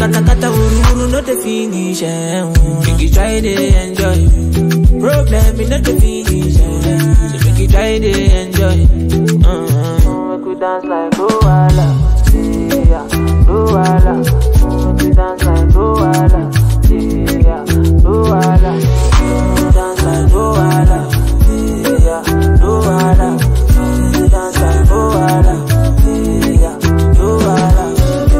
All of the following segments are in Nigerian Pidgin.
kata kata wuru wuru no the finish. Eh. Make you try to enjoy. Problem in not the finish. Eh. So make you try to enjoy. Uh-huh. Make we dance like Luala. Yeah, Luala. Make we dance like Luala. Yeah, Luala. Make we dance like Luala. Yeah, Luala. Make we dance like Luala. Yeah, Luala.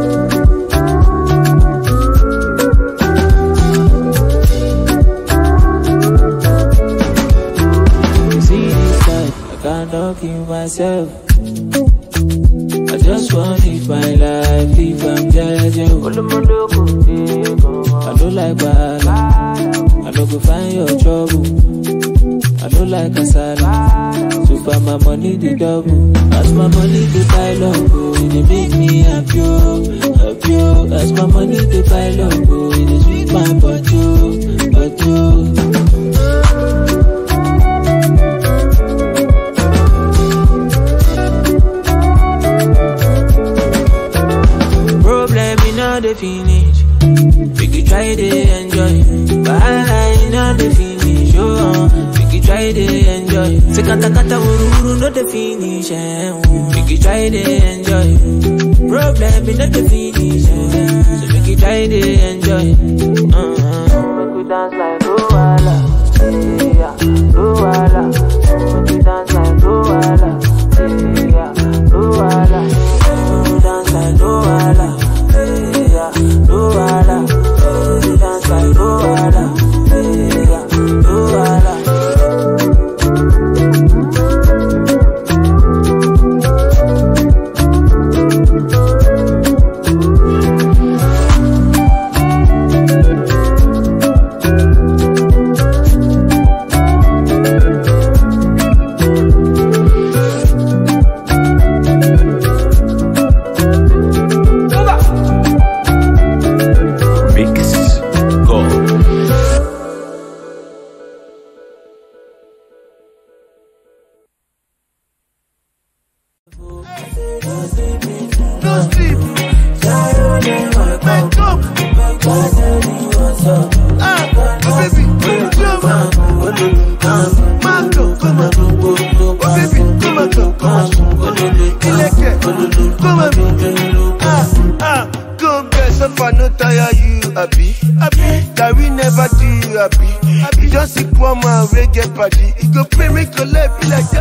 See this life, I can't talk in myself. I just want it my life if I'm judging. I don't like bad. I don't go find your trouble. I don't like asala. So far my money the double. As my money the pile up, oh, it dey make me happy, oh, happy. oh. As my money the pile up, oh, it dey sweet my body, oh, body. oh. Problem in all the finish. Make you try to enjoy. Wahala in all the finish. Oh, make you try to enjoy. Say kata kata wuru wuru no the finish. Eh. Make you try to enjoy. Problem in all the finish. Eh. So make you try to enjoy. Uh-huh. Make you dance like Luala. Yeah, Luala. Make you dance like Luala. Yeah, Luala. Make you dance like Luala. Yeah, Luala. Make you dance like Luala. Yeah, Luala. Mix Go. No sleep. Wake up. Ah, oh baby, come on. Mango, come on. Oh baby, come on, come on. Ileke, come on. Ah, ah, come get so far, no tire you, happy. Happy, that we never do you happy. Happy, just sick one man, we get party. It go pay, make your life be like